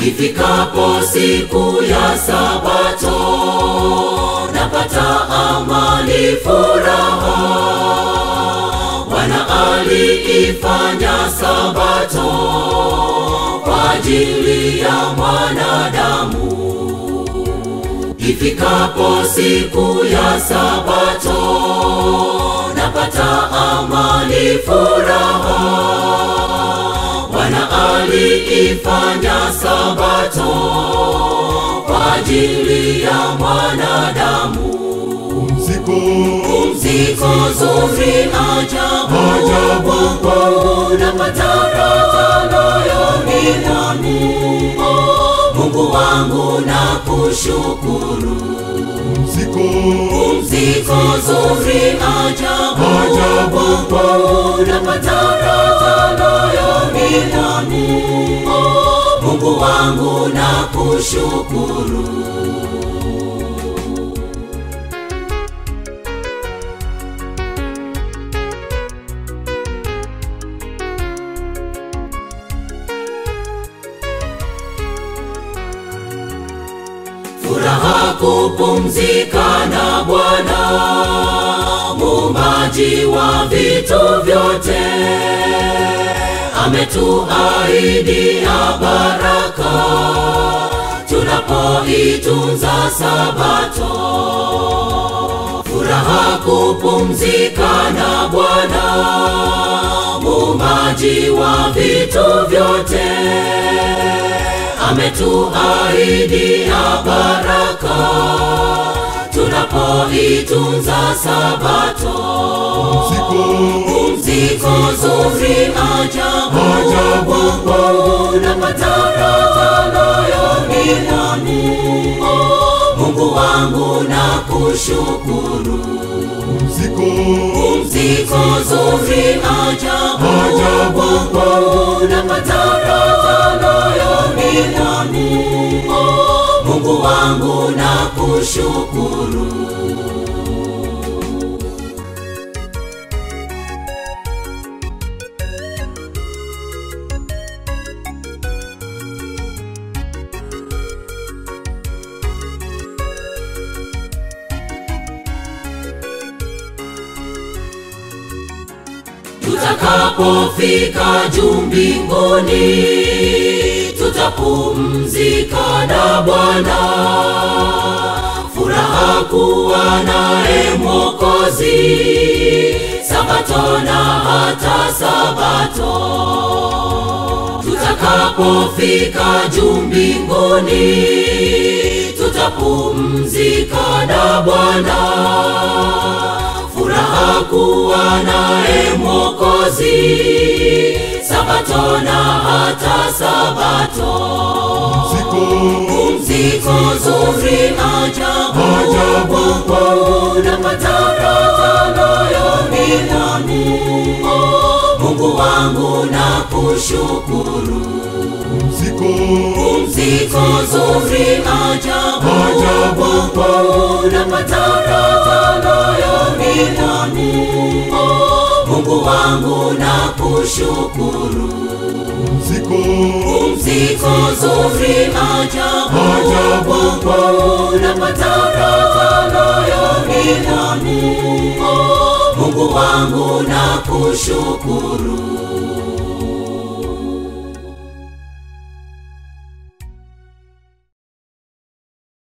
ifikapo siku ya Sabato napata amani, furaha. Bwana aliifanya Sabato kwa ajili ya mwanadamu. Ifikapo siku ya Sabato napata amani, furaha. Bwana aliifanya Sabato kwa ajili ya mwanadamu. Pumziko, Pumziko zuri ajabu, Ajabu kwangu napata raha moyoni mwangu. Oh, Mungu wangu nakushukuru. pumziko, Pumziko zuri ajabu, Ajabu kwangu napata raha moyoni mwangu. Oh, Mungu wangu nakushukuru. furaha kupumzika na Bwana muumbaji wa vitu vyote, ametuahidi ya baraka tunapoitunza Sabato. Furaha kupumzika na Bwana muumbaji wa vitu vyote ametuahidi ya baraka tunapoitunza Sabato. pumziko, Pumziko zuri ajabu, Ajabu kwangu napata raha moyoni mwangu. Oh, Mungu wangu nakushukuru. pumziko, Pumziko zuri ajabu, Ajabu kwangu napata raha moyoni mwangu. Oh, Mungu wangu nakushukuru. Tutakapofika juu mbinguni, tutapumzika na Bwana. Furaha kuwa naye Mwokozi, Sabato na hata Sabato. Tutakapofika juu mbinguni, tutapumzika na Bwana furaha kuwa naye Mwokozi, Sabato na hata Sabato. pumziko, Pumziko zuri ajabu, Ajabu kwangu napata raha moyoni mwangu. Oh, Mungu wangu nakushukuru. pumziko, Pumziko zuri ajabu, Ajabu kwangu napata raha moyoni mwangu. Oh, Mungu wangu nakushukuru. pumziko, Pumziko zuri ajabu, Ajabu kwangu napata raha moyoni mwangu. Oh, Mungu wangu nakushukuru.